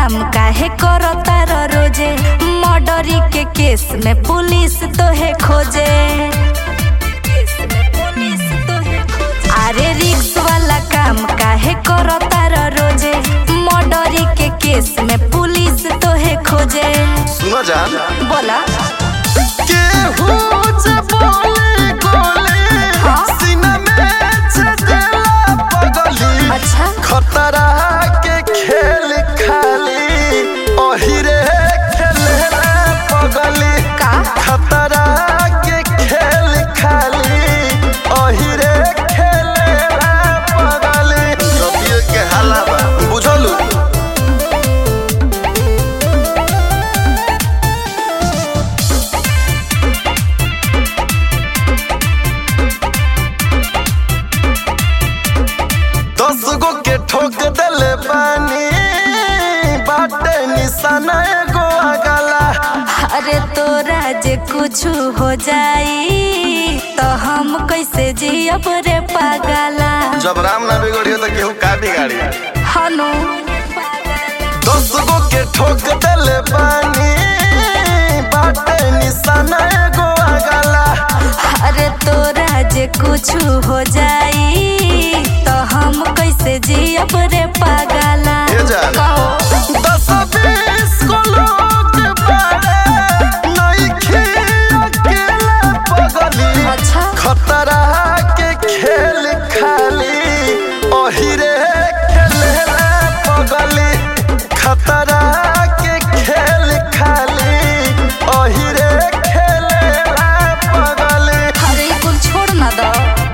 काम काहे करता र रोजे मर्डरी के केस में पुलिस तोहे खोजे अरे रिक्स वाला काम काहे करता र रोजे मर्डरी के केस में पुलिस तोहे खोजे सुनो जान बोला केहू जे बोले गोले हाँ? सीना में छेदेला पगली अच्छा खतरा के खेल खाली ओहिरे खेलेला पगली का खतरा के खेल खाली ओहिरे खेलेला पगली रतिये के हलावा बुझलू दस गो के ठोक देले बानी बाटे निशाना एगो अगला अरे तोरा जे कुछ हो जाई तो हम कैसे जियब रे पागला जब राम ना बिगड़ियो तो केहू का बिगाड़ी हनु दस गो के ठोक देले बानी बाटे निशाना एगो अगला अरे तोरा जे कुछ हो जाई तो हम कैसे जियब रे पागला ये जान। कहो दस बीस गो लोग बाड़े नइखे अकेला पगली अच्छा खतरा के खेल खाली ओहिरे खेलेला पगली खतरा के खेल खाली ओहिरे खेलेला पगली अरे ई कुल छोड़ ना दो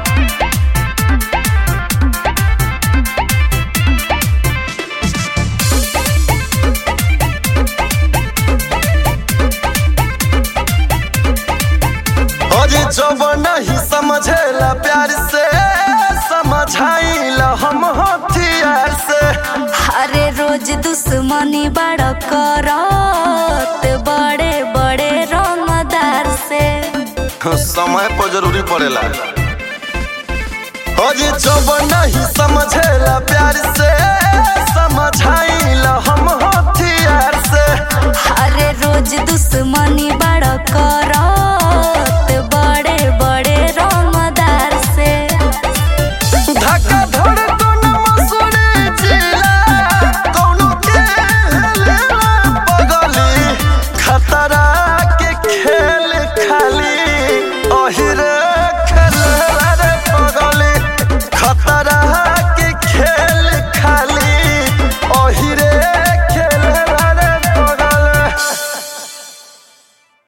अरे जब नहीं समझेला प्यार से समझाइला हम हथियार से अरे रोज दुश्मनी बड़ करत बड़े बड़े रंगदार से समय पर जरूरी पड़ेला अरे जब नहीं समझेला प्यार से समझाइला हम हथियार से अरे रोज दुश्मनी बड़ करत बड़े बड़े रंगदार से धक्का धड़ तो न मसूड़े जिला कौनो के हेलेला पगली खतरा के खेल खाली ओहिरे